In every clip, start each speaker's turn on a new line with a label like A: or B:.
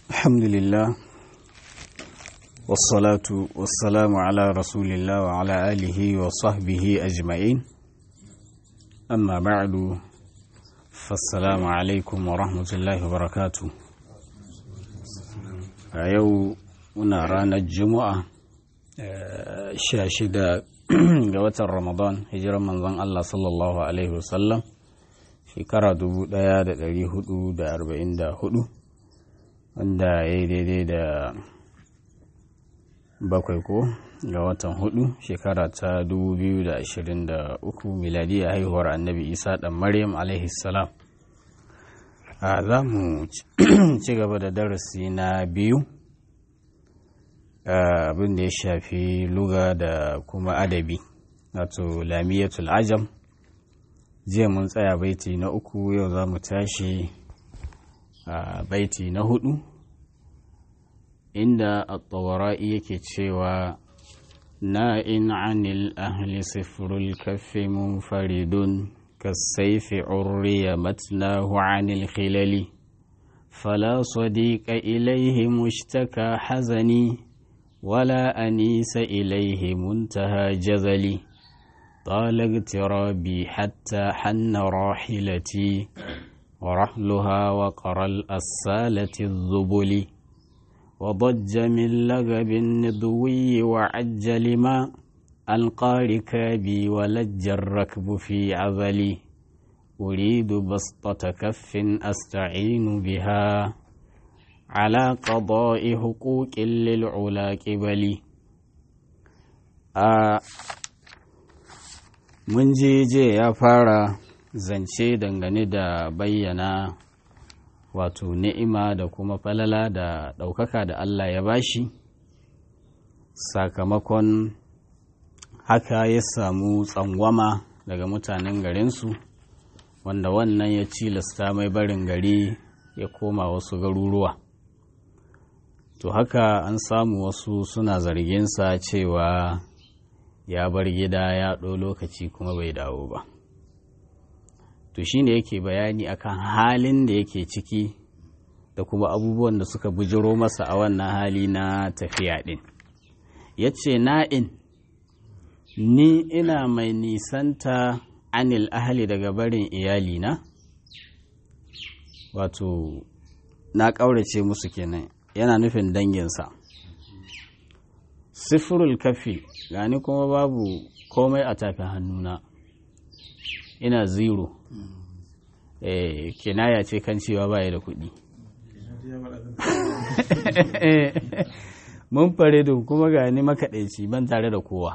A: الحمد لله والصلاة والسلام على رسول الله وعلى آله وصحبه أجمعين أما بعد فالسلام عليكم ورحمة الله وبركاته يو muna ranar juma'a sha shida ga watan ramadan hijirar manzon Allah sallallahu alaihi wasallam shekara 1444 wanda ya yi daidai da bakwai ko ga watan hudu shekara ta 2023 miladiya haihuwar annabi isa dan maryam alaihi salam a za mu ci gaba da darasi na biyu abin da ya shafi luga da kuma adabi wato lamiyatul ajam jiya mun tsaya baiti na uku yau za mu tashi a baiti na hudu inda at-tawara'i yake cewa na'in anil ahli sifrul kaffi munfaridun kasaifi urriya matlahu anil khilali فلا صديق إليه مشتكى حزني ولا أنيس إليه منتهى جذلي طال اغترابي حتى حن راحلتي ورحلها وقر الأسالة الذبل وضج من لغب النضوي وعجل ما ألقى ركابي ولج الركب في عذلي أريد بسطة كف أستعين بها على قضاء حقوق للعلا قبلي mun je je ya fara zance dangane da bayyana wato ni'ima da kuma falala da ɗaukaka da Allah ya bashi sakamakon haka ya samu tsangwama daga mutanen garinsu wanda wannan ya cilasta mai barin gari ya koma wasu garuruwa to haka an samu wasu suna zarginsa cewa ya bar gida ya ɗo lokaci kuma bai dawo ba to shi ne yake bayani akan halin da yake ciki da kuma abubuwan da suka bujiro masa a wannan hali na tafiya ɗin ya ce na'in ni ina mai nisanta anil ahali daga barin iyalina wato na ƙaurace musu kenan yana nufin danginsa sifirul kafi gani kuma babu komai a tafin hannuna ina zero eh kinaya ce kan cewa baya da kuɗi mun fare da kuma gani makaɗaici ban tare da kowa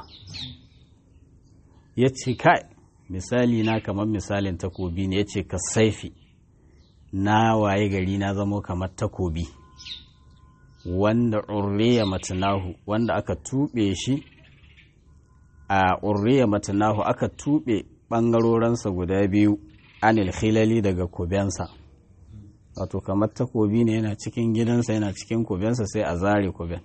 A: ya ce kai misali na kamar misalin takobi ne ya ce ka saifi na waye gari na zamo kamar takobi wanda urriya matanahu wanda aka tuɓe shi a urriya matanahu aka tuɓe ɓangarorensa guda biyu anil khilali daga kubensa wato kamar takobi ne yana cikin gidansa yana cikin kubensa sai a zare kuben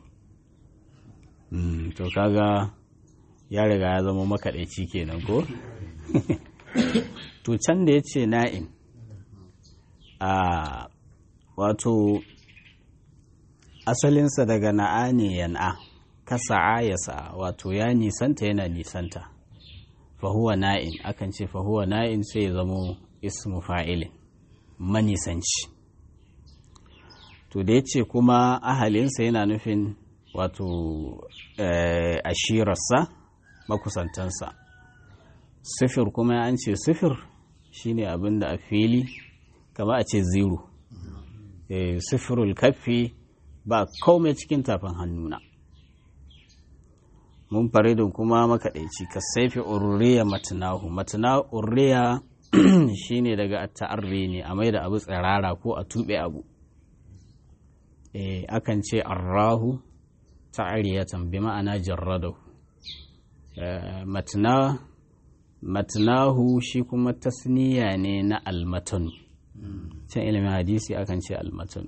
A: to kaga ya riga ya zama makaɗaici kenan ko to can da ya ce na'in a wato asalinsa daga na'a ne yan'a kasa'a ya sa'a wato ya nisanta yana nisanta fahuwa na'in akan ce fahuwa na'in sai ya zamo ismu fa'ilin manisanci to da ya ce kuma ahalinsa yana nufin wato ashirarsa makusantansa sifir kuma an ce sifir shine abin da a fili kama a ce zero sifirul kafi ba komai cikin tafin hannuna mun faridin kuma makaɗaici ka saifi urriya matinahu matina urriya shine daga ta'arri ne a mai da abu tsirara ko a tuɓe abu akan ce arrahu ta'ariyatan bi ma'ana jarradahu matina matinahu shi kuma tasniya ne na almatanu can ilimin hadisi akan ce almatanu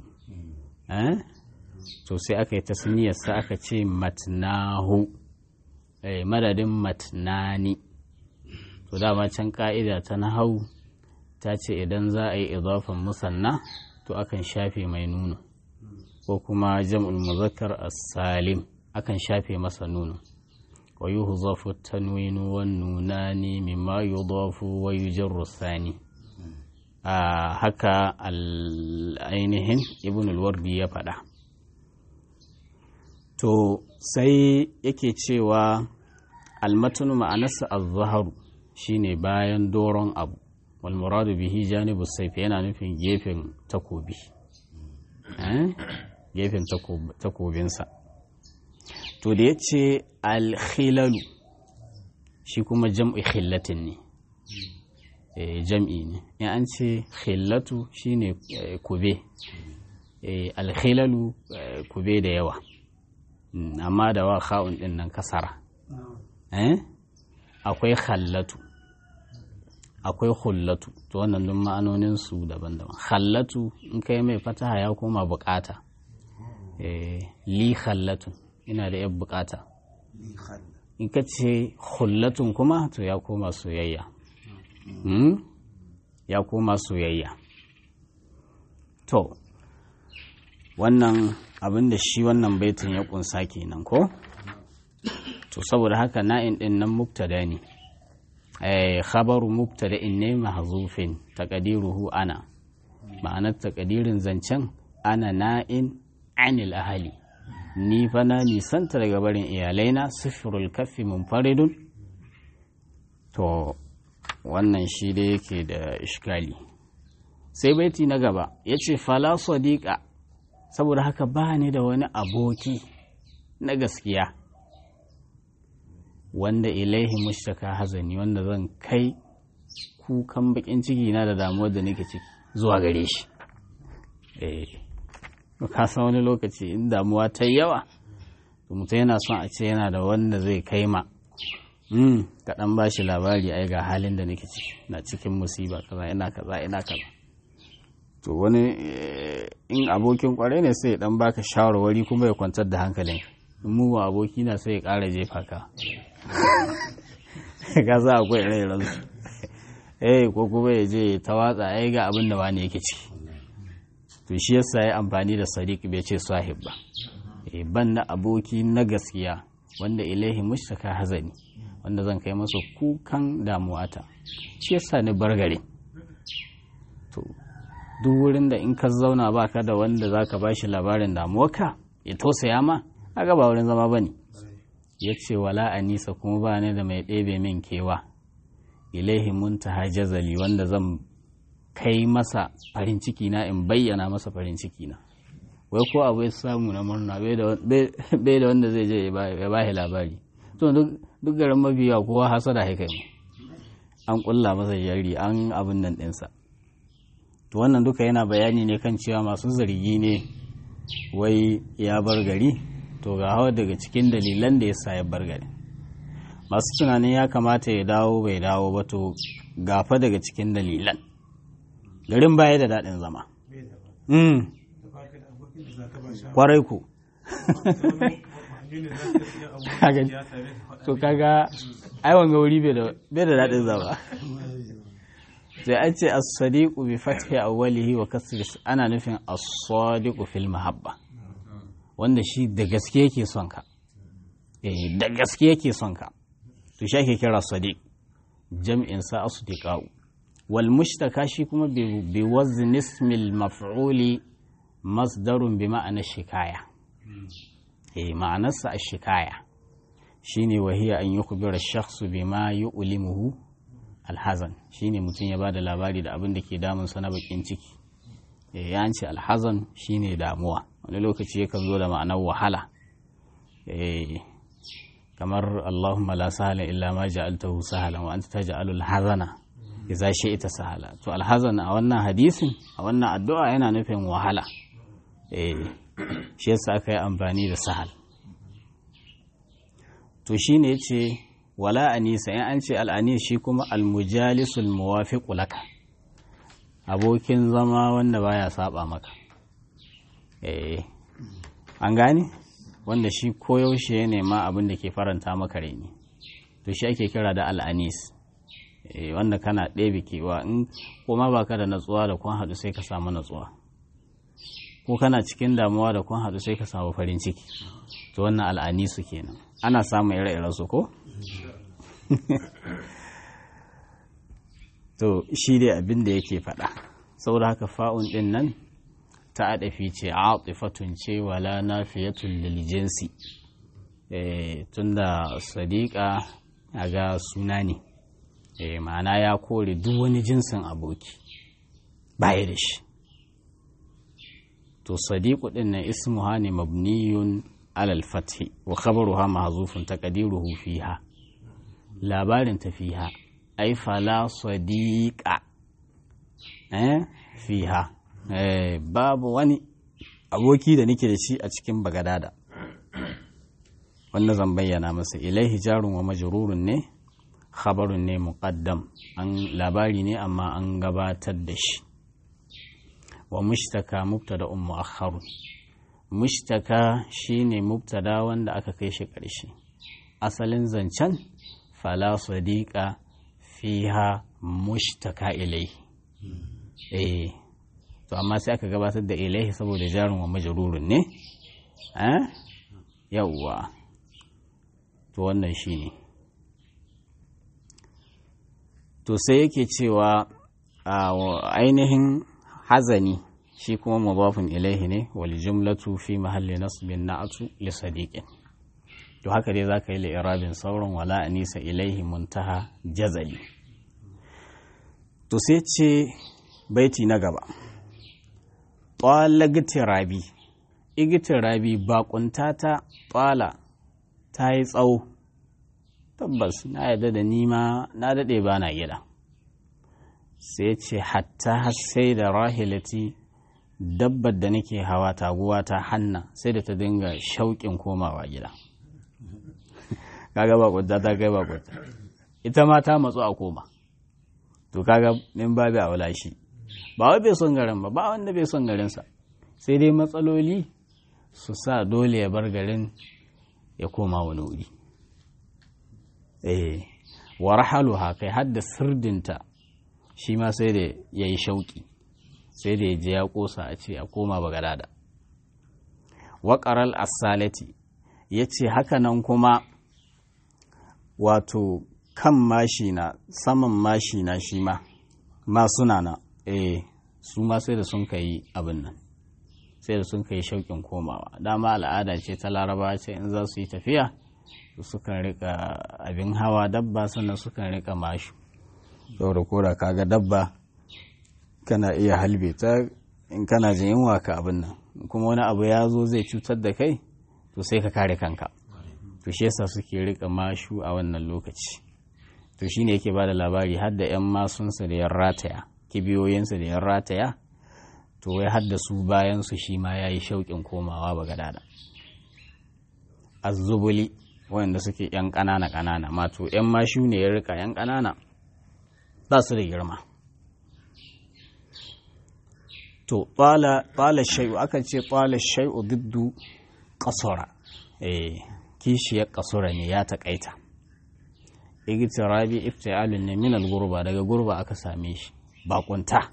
A: to sai aka yi tasniyarsa aka ce matnahu madadin matnani to dama can ka'ida ta nahau ta ce idan za a yi idafan musanna to akan shafe mai nuna ko kuma jam'ul muzakkar as-salim akan shafe masa nunu wa yuhzafu tanwinu wan nunani mimma yudafu wa yujarru thani a haka ainihin ibn al-wardi ya faɗa to sai yake cewa almatunu ma'anarsa az-zaharu shine bayan doron abu wal muradu bihi janibu sayf yana nufin gefen takobi gefen takobinsa to da ya ce alkhilalu shi kuma jam'i khillatin ne jam'i ne in an ce khillatu shine kube alkhilalu kube da yawa amma da wa kha'un din nan kasara akwai khallatu akwai hullatu to wannan duk ma'anonin su daban-daban khallatu in kai mai fataha ya koma bukata li khallatu ina da yan bukata in ka ce hullatun kuma to ya koma soyayya ya koma soyayya to wannan abin da shi wannan baitin ya kunsa kenan ko to saboda haka na'in din nan mubtada ne khabaru mubtada'in ne mahzufin taqdiruhu ana ma'anar taqdirin zancen ana na'in anil ahali ni fa na nisanta daga barin iyalaina sifirul kaffi munfaridun to wannan shi da yake da ishkali sai baiti na gaba ya ce fala sadiqa saboda haka ba ni da wani aboki na gaskiya wanda ilaihi mushtaka hazani wanda zan kai kukan bakin ciki na da damuwar da nake ciki zuwa gare shi eh ka san wani lokaci in damuwa ta yawa to mutum yana son a ce yana da wanda zai kai ma mm kaɗan ba shi labari ai ga halin da nake ciki na cikin musiba kaza ina kaza ina kaza to wani in abokin kwarai ne sai ya dan baka shawarwari kuma ya kwantar da hankalin in mu aboki na sai ya ƙara jefa ka ka za akwai ire su eh ko kuma ya je ta watsa ai ga abin da wani yake ciki to shi yasa ya amfani da sadiq bai ce sahib ba eh ban na aboki na gaskiya wanda ilaihi mushtaka hazani wanda zan kai masa kukan damuwata shi yasa ni bargare to duk wurin da in ka zauna baka da wanda zaka bashi labarin damuwarka ya tausaya ma aga ba wurin zama bane ya ce wala anisa kuma ba ni da mai ɗebe min kewa ilaihi muntaha jazali wanda zan kai masa farin ciki na in bayyana masa farin ciki na wai ko abu ya samu na murna bai da wanda zai je ya ba labari to duk garin mabiya kowa hasada ya kai an kulla masa jari an abin nan ɗinsa to wannan duka yana bayani ne kan cewa masu zargi ne wai ya bar gari to ga hawa daga cikin dalilan da ya sa ya bar gari masu tunanin ya kamata ya dawo bai dawo ba to gafa daga cikin dalilan garin baya da daɗin zama kwarai ku to kaga ai wanga wuri bai da daɗin zama sai an ce as-sadiqu bi fathi awwalihi wa kasri ana nufin as-sadiqu fil mahabba wanda shi da gaske yake son ka eh da gaske yake son ka to shi ake kira sadiq jam'in sa asdiqa'u wal mushtaka shi kuma bi wazn ismil maf'uli masdarun bi ma'ana shikaya eh ma'anarsa ash-shikaya shine wahiya an yukhbira ash-shakhsu bima yu'limuhu alhazan shine mutum ya bada labari da abin da ke damun sa na bakin ciki eh ya ce alhazan shine damuwa wani lokaci yakan zo da ma'anar wahala eh kamar Allahumma la sahala illa ma ja'altahu sahalan wa anta taj'alul hazana idza shi'ta sahala to alhazan a wannan hadisin a wannan addu'a yana nufin wahala eh shi yasa aka yi amfani da sahal to shine yace wala anisa in an ce al'anis shi kuma almujalisul muwafiqu laka abokin zama wanda baya saba maka eh an gane wanda shi koyaushe ya nema abin da ke faranta maka raini to shi ake kira da al'anis wanda kana ɗebe kewa in kuma baka da natsuwa da kun haɗu sai ka samu natsuwa ko kana cikin damuwa da kun haɗu sai ka samu farin ciki to wannan al'ani su kenan ana samun ire-iren su ko to shi dai abin da yake faɗa saboda haka fa'un ɗin nan ta adafi ce atifatun ce wala nafiyatun lil jinsi eh tunda sadiqa ga suna ne eh ma'ana ya kore duk wani jinsin aboki baya da shi to sadiqu din nan ismuha ne mabniyun alal fathi wa khabaruha mahzufun taqdiruhu fiha labarin ta fiha ai fala sadiqa eh fiha eh babu wani aboki da nake da shi a cikin bagadada wanda zan bayyana masa ilaihi jarun wa majrurun ne khabarun ne muqaddam an labari ne amma an gabatar da shi wa mushtaka mubtada um muakhkharun mushtaka shine mubtada wanda aka kai shi ƙarshe asalin zancen fala sadiqa fiha mushtaka ilaihi eh to amma sai aka gabatar da ilaihi saboda jarun wa majrurun ne eh yawwa to wannan shine to sai yake cewa ainihin hazani shi kuma mudafin ilaihi ne wal jumlatu fi mahalli nasbin na'atu li sadiqin to haka dai zaka yi li'irabin sauran wala anisa ilaihi muntaha jazali to sai ce baiti na gaba ƙwala gitirabi igitirabi baƙunta ta ƙwala ta yi tsawo tabbas na yadda da nima na daɗe ba na gida sai ce hatta sai da rahilati dabbar da nake hawa taguwa ta hanna sai da ta dinga shauƙin komawa gida kaga bakunta ta kai bakunta ita ma ta matsu a koma to kaga min babu a wula shi ba wai bai son garin ba ba wanda bai son garinsa sai dai matsaloli su sa dole ya bar garin ya koma wani wuri eh wa rahaluha kai hadda sirdinta shi ma sai da ya yi shauƙi sai da ya je ya ƙosa a ce a koma bagadada waƙaral asalati ya ce hakanan kuma wato kan mashina saman mashina shi ma masuna na eh su ma sai da sun kai abin nan sai da sun kai shauƙin komawa dama al'ada ce ta laraba ce in za su yi tafiya sukan rika abin hawa dabba sannan sukan rika mashu saboda koda kaga dabba kana iya halbe ta in kana jin yunwa ka abin nan kuma wani abu ya zo zai cutar da kai to sai ka kare kanka to shi yasa suke rika mashu a wannan lokaci to shine yake ba da labari har da yan masunsa da yan rataya kibiyoyinsa da yan rataya to wai har da su bayan su shi ma yayi shauƙin komawa ba gadada azzubuli wanda suke yan ƙanana ƙanana mato yan mashu ne ya rika yan ƙanana ba su da girma to tsala shai'u akan ce tsala shai'u diddu ƙasura eh kishiyar ƙasura ne ya taƙaita igitirabi iftialun ne minal gurba daga gurba aka same shi bakunta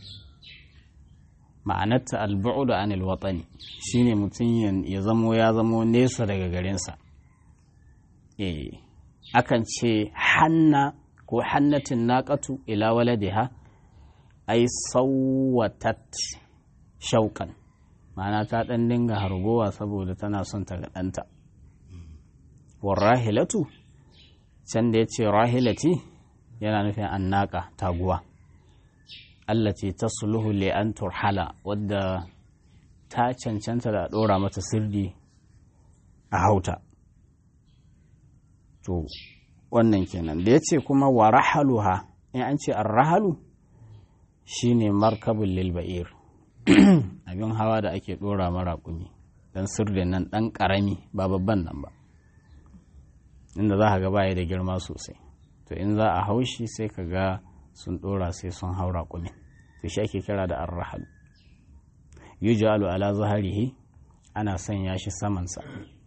A: ma'anarta albu'udu anil watani shine mutum ya zamo ya zamo nesa daga garinsa eh akan ce hanna ko hannatin naƙatu ila waladiha ai sauwatat shauƙan ma'ana ta ɗan dinga hargowa saboda tana son ta ga ɗanta warrahilatu can da ya ce rahilati yana nufin annaka taguwa allati ta suluhu li an turhala wadda ta cancanta da ɗora mata sirdi a hauta to wannan kenan da ya ce kuma wa rahaluha in an ce an rahalu shine markabin lilba'ir abin hawa da ake dora maraƙumi don sirdin nan ɗan ƙarami ba babban nan ba inda za ka ga baya da girma sosai to in za a haushi sai ka ga sun dora sai sun hau raƙumi to shi ake kira da an rahalu yujalu ala zaharihi ana sanya shi samansa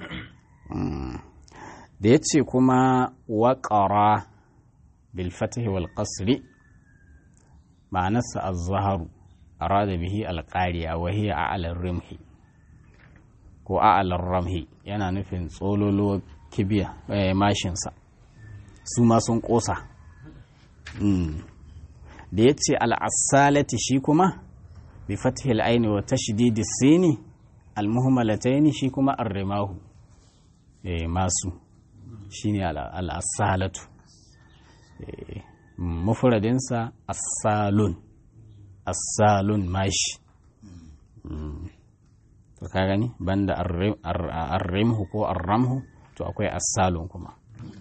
A: da ya ce kuma waƙara bilfatahi wal ƙasri ma'anarsa az-zaharu arada bihi alƙariya wa hiya a'alar rimhi ko a'alar ramhi yana nufin tsololo kibiya mashinsa su ma sun ƙosa da ya ce al'asalati shi kuma bi fatihil aini wa tashdidi sini almuhmalataini shi kuma arrimahu masu shine al'asalatu mufradinsa asalun asalun mashi to ka gani banda arrimhu ko arramhu to akwai asalun kuma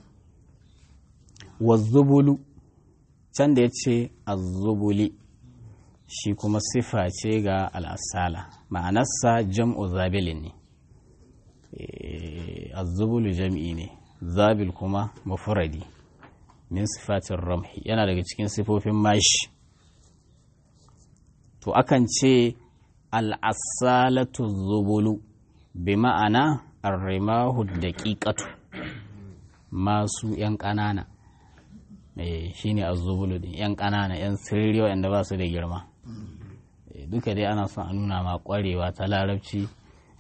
A: wazzubulu can da ya ce azzubuli shi kuma sifa ce ga al'asala ma'anarsa jam'u zabilin ne azzubulu jam'i ne zabil kuma mafuradi min sifatin ramhi yana daga cikin sifofin mashi to akan ce al'asalatu zubulu bi ma'ana arrimahu daƙiƙatu masu ‘yan ƙanana shi ne azubulu din ‘yan ƙanana ‘yan sirri waɗanda ba su da girma duka dai ana son a nuna ma ƙwarewa ta larabci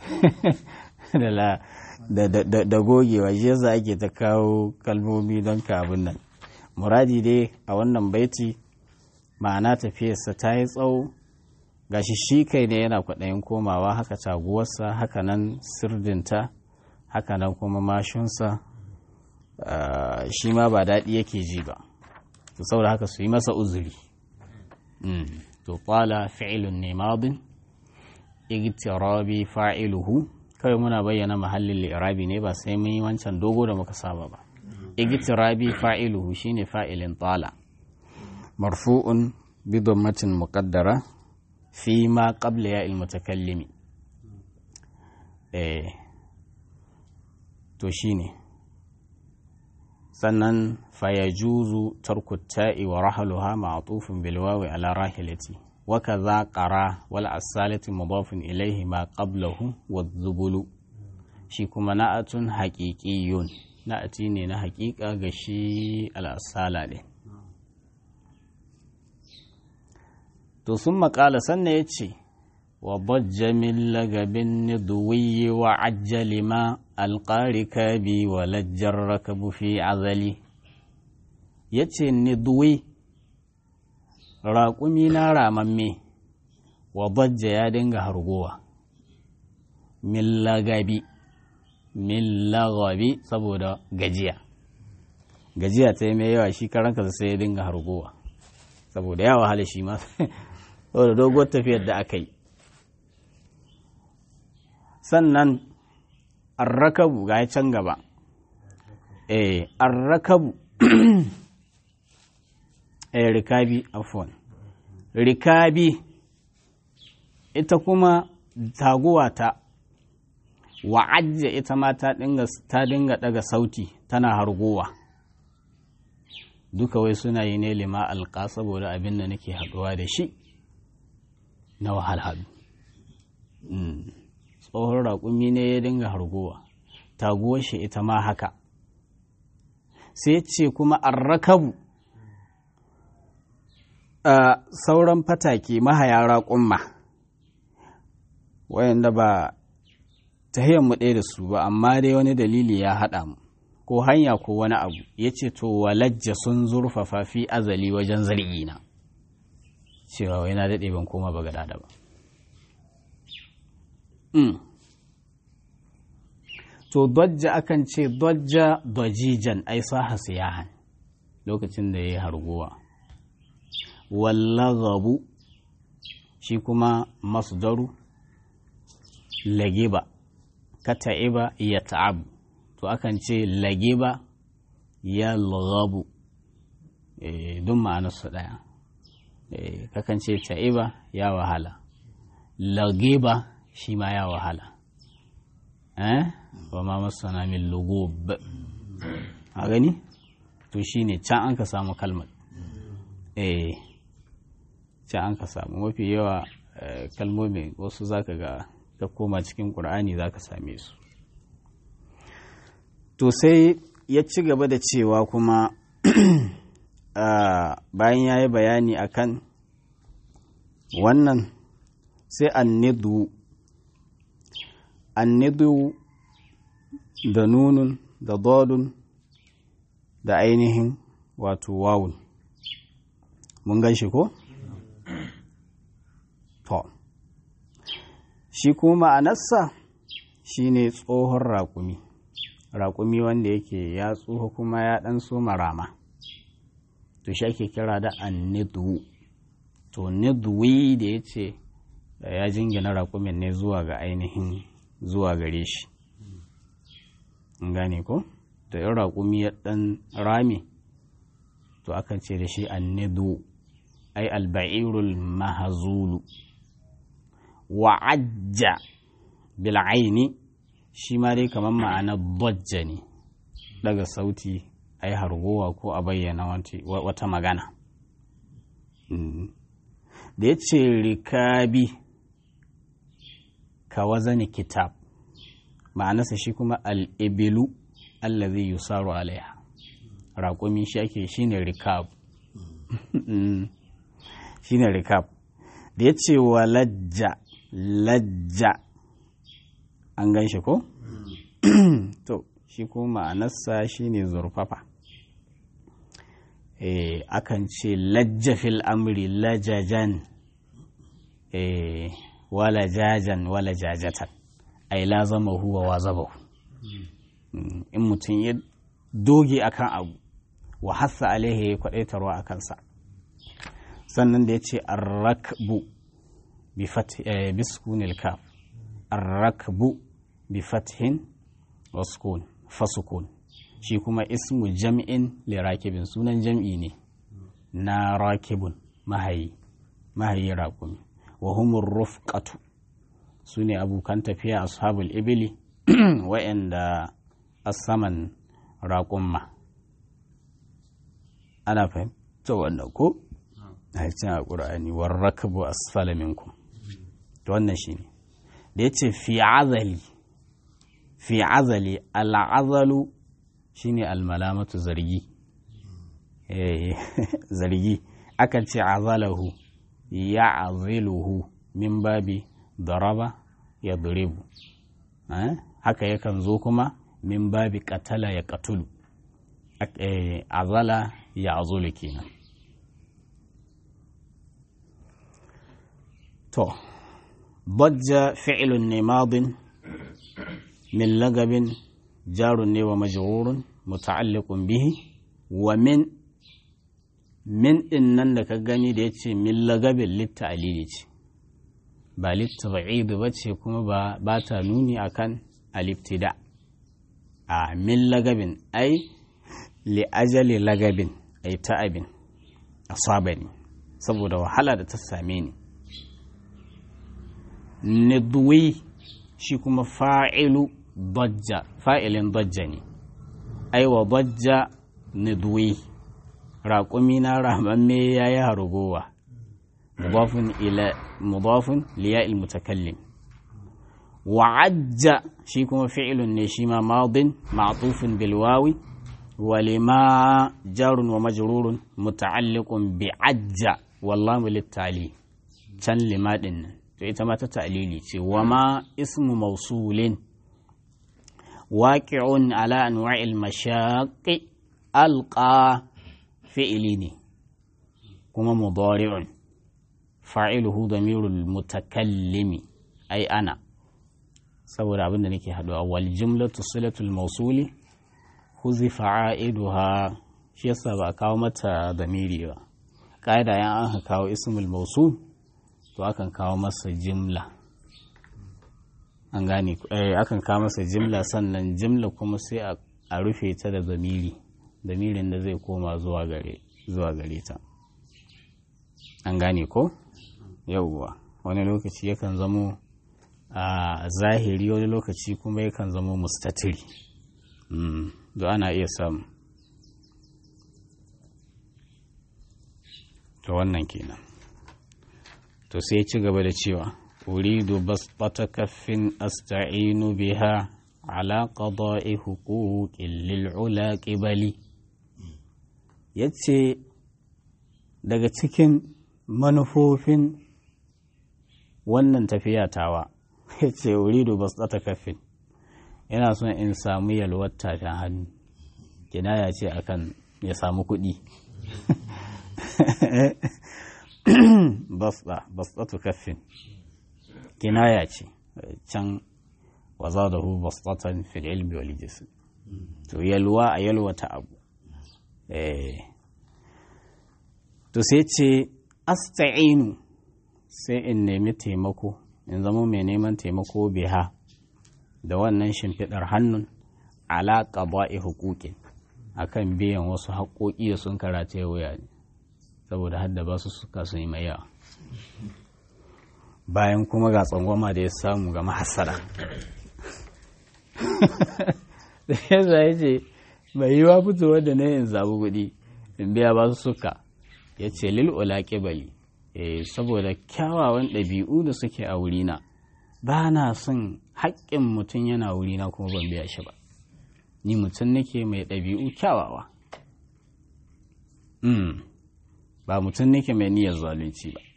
A: da gogewa shi yasa ake ta kawo kalmomi don ka abin nan muradi dai a wannan baiti ma'ana tafiyarsa ta yi tsawo gashi shi kai ne yana kwaɗayin komawa haka taguwarsa haka nan sirdinta haka nan kuma mashunsa shi ma ba daɗi yake ji ba to saboda haka su yi masa uzuri to ƙwala fi'ilun ne madin igtirabi fa'iluhu kawai muna bayyana mahallin li'irabi ne ba sai mun yi wancan dogo da muka saba ba igtirabi fa'iluhu shine fa'ilin tala marfu'un bi dammatin muqaddara fi ma qabla ya ilmutakallimi eh to shine sannan fayajuzu tarku ta'i wa rahaluha ma'tufun bil wawi ala rahilati wa kadha qara wal asalati mudafun ilayhi ma qablahu wadh-dhubulu shi kuma na'atun haqiqiyyun na'ati ne na haƙiƙa ga shi al-asala ne to sun maƙala sannan ya ce wa bajja min lagabin niduwi wa ajjali ma alƙari kabi wa lajjar rakabu fi azali ya ce niduwi raƙumi na ramamme wa bajja ya dinga hargowa min lagabi min lagabi saboda gajiya gajiya ta yi mai yawa shi karanka sai ya dinga hargowa saboda ya wahala shi ma saboda doguwar tafiyar da aka yi sannan arrakabu ga can gaba eh arrakabu eh rikabi afwan rikabi ita kuma taguwa ta wa'ajja ita ma ta dinga ta dinga daga sauti tana hargowa duka wai suna yi ne lima alƙa saboda abin da nake haɗuwa da shi na wahalhalu tsohon raƙumi ne ya dinga hargowa taguwar shi ita ma haka sai ce kuma arrakabu a sauran fatake mahaya raƙumma wayanda ba ta mu ɗaya da su ba amma dai wani dalili ya haɗa mu ko hanya ko wani abu ya ce to walajja sun zurfafa fi azali wajen zargina cewa wai na daɗe ban koma ba gada ba to dojja akan ce dojja dojijan ai saha siyahan lokacin da ya yi harguwa wallagabu shi kuma masdaru lagiba kata'iba ya ta'abu to akan ce lagiba ya lagabu duk ma'anarsu ɗaya kakan ce ta'iba ya wahala lagiba shi ma ya wahala eh wa ma masana min lugub a gani to shine can an ka samu kalmar eh can an ka samu mafi yawa kalmomin wasu zaka ga ka koma cikin ƙur'ani zaka same su to sai ya ci gaba da cewa kuma bayan ya yi bayani akan wannan sai annidu annidu da nunun da dodun da ainihin wato wawun mun gan shi ko? to shi kuma ma'anarsa shi ne tsohon raƙumi raƙumi wanda yake ya tsoho kuma ya ɗan so marama to shi ake kira da annidu to nidwi da ya ce ya jingina raƙumin ne zuwa ga ainihin zuwa gare shi gane ko da yin raƙumi ya ɗan rami to akan ce da shi annidu ai alba'irul mahazulu wa'ajja bil'aini shi ma dai kamar ma'ana bajja ne daga sauti ai hargowa ko a bayyana wata magana da ya ce rikabi ka wazani kitab ma'anarsa shi kuma al'ibilu allazi yusaru alaiha raƙumi shi ake shi ne rikab shi ne rikab da ya ce wa lajja lajja an gan shi ko? to shi kuma ma'anarsa shi ne zurfafa e, akan ce lajja fil amri lajajan e, wala jajan wala jajatan ai lazama huwa wa zabahu in mutum ya doge akan abu wa hassa alaihi ya kwadaitarwa a kansa sannan da ya ce arrakbu bi sukunil kaf arrakbu bi fathin wa sukun fasukun shi kuma ismu jam'in li rakibin sunan jam'i ne na rakibun mahayi mahayi rakumi wa humur rufqatu su ne abokan tafiya ashabul ibili wa'anda asaman raƙumma ana fahimta wannan ko a cikin alƙur'ani warrakabu asfala minkum to wannan shine da yace fi azali fi azali al'azalu shine almalamatu zargi zargi akan ce azalahu ya aziluhu min babi daraba ya duribu haka yakan zo kuma min babi katala ya katulu azala ya azulu kenan to bajja fi'ilun ne madin min lagabin jarun ne wa majrurun muta'alliqun bihi wa min min din nan da ka gani da yace min lagabin litta alili ce ba littaba'idu ba ce kuma ba ta nuni akan aliftida a min lagabin ai li'ajali lagabin ai ta'abin asabani saboda wahala da ta same ni nidwi shi kuma fa'ilu dajja fa'ilin dajja ne ai wa dajja nidwi raƙumi na ramamme ya yi harugowa مضاف إلى مضاف لياء المتكلم وعج شيكم فعل نشيما ماض معطوف بالواو ولما جار ومجرور متعلق بعج والله للتعليل كان لما دن ita ma ta ta'lili ce wa ma ismu mausulin waqi'un ala anwa'il mashaqqi alqa fi'ili ne kuma mudari'un fa'iluhu damirul mutakallimi ai ana saboda abin da nake haɗuwa wal jumlatu silatul mausuli huzi fa'iduha shi yasa ba a kawo mata damiri ba ƙa'ida yan an kawo ismul mausul to akan kawo masa jimla an gane akan kawo masa jimla sannan jimla kuma sai a rufe ta da damiri damirin da zai koma zuwa gare ta an gane ko yauwa wani lokaci yakan zamo a zahiri wani lokaci kuma yakan zamo mustatiri da ana iya samu to wannan kenan to sai ci gaba da cewa uridu basbata kaffin asta'inu biha ala qada'i huquqin lil ula qibali yace daga cikin manufofin wannan tafiya tawa ya ce uridu bas ta kafin yana son in samu yalwar tafin hannu kinaya ce akan ya samu kuɗi basɗatu kafin kinaya ce can waza da hu basɗatan fil ilmi wal jism to yalwa a yalwata abu to sai ce asta'inu sai in nemi taimako in zama mai neman taimako biha da wannan shimfiɗar hannun ala qada'i huquqin akan biyan wasu haƙoƙi da sun karata wuya ne saboda hadda ba su suka sun yi mai yawa bayan kuma ga tsangwama da ya samu ga mahasara da ya zai ce mai yiwa fitowar da na yin zabu kuɗi in biya ba su suka ya ce lil'ula ƙibali saboda kyawawan ɗabi'u da suke a wurina ba na son haƙƙin mutum yana wurina kuma ban biya shi ba ni mutum nake mai ɗabi'u kyawawa ba mutum nake mai niyyar zalunci ba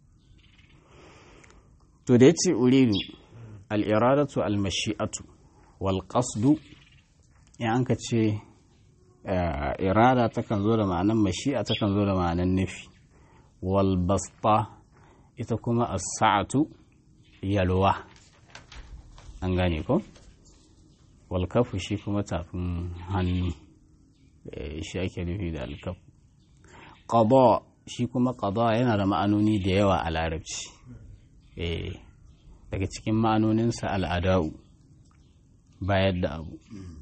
A: to da ya ce uridu al'iradatu al-mashi'atu wal qasdu ya an ka ce irada takan zo da ma'anan mashi'a takan zo da ma'anan nufi wal basta ita kuma as-sa'atu yalwa an gane ko wal kafu shi kuma tafin hannu shi ake nufi da alkafu qada shi kuma qada yana da ma'anoni da yawa a larabci daga cikin ma'anoninsa al'ada'u bayar da abu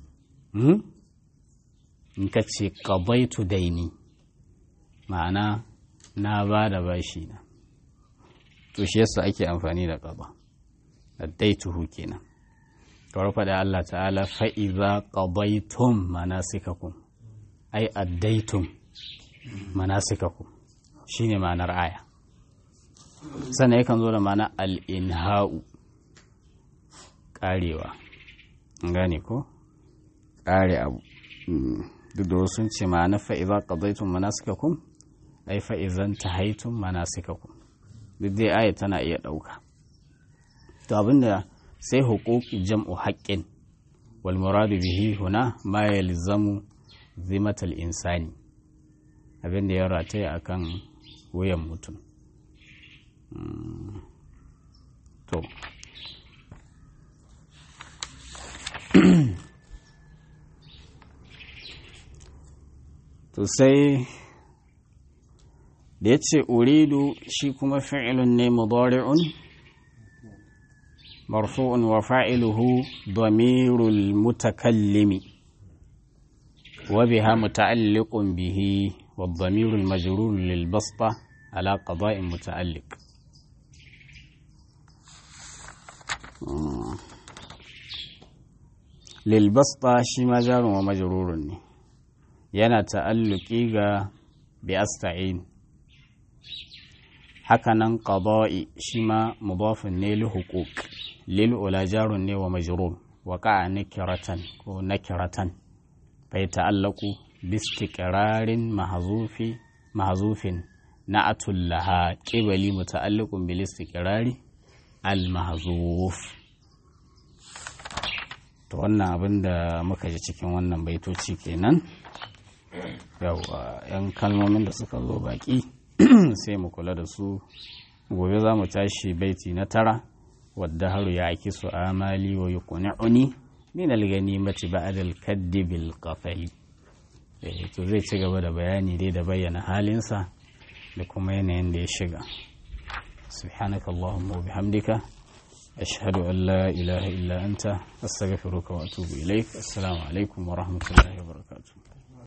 A: in ka ce qadaitu daini ma'ana na ba da bashi na to shi yasa ake amfani da qada addaituhu kenan kawar faɗa Allah ta'ala fa'iza qadaitum manasikakum ai addaitum manasikakum shine ma'anar aya sannan yakan zo da ma'ana al'inha'u ƙarewa gane ko ƙare abu duk da wasu ce ma'ana fa'iza ƙazaitun manasikakum ai fa'izan ta haitun manasikakum duk dai aya tana iya ɗauka to abinda sai hukuki jam'u haƙƙin wal muradu bihi huna ma yalzamu zimatal insani abinda ya rataya akan wuyan mutum to to sai da ya ce uridu shi kuma fi'ilun ne mudari'un marfu'un wa fa'iluhu damirul mutakallimi wa biha muta'alliqun bihi wa damirul majrur lil basta ala qada'in muta'alliq lil basta shi ma jarun wa majrurun ne yana ta'alluki ga bi asta'in hakanan qada'i shi ma mudafin ne li huquq lil ula jarun ne wa majrur wa qa'a nakiratan ko nakiratan bai ta'allaku bi istiqrarin mahzufi mahzufin na'atul laha qibali muta'alliqun bil istiqrari al mahzuf to wannan abin da muka ji cikin wannan baitoci kenan yawa yan kalmomin da suka zo baki sai mu kula da su gobe za mu tashi baiti na tara wadda haru ya aki su amali wa yuqni'uni min al-ganimati ba'da al-kaddi bil qafali to zai ci gaba da bayani dai da bayyana halinsa da kuma yanayin da ya shiga subhanaka allahumma wa bihamdika ashhadu an la ilaha illa anta astaghfiruka wa atubu ilaik assalamu alaikum wa rahmatullahi wa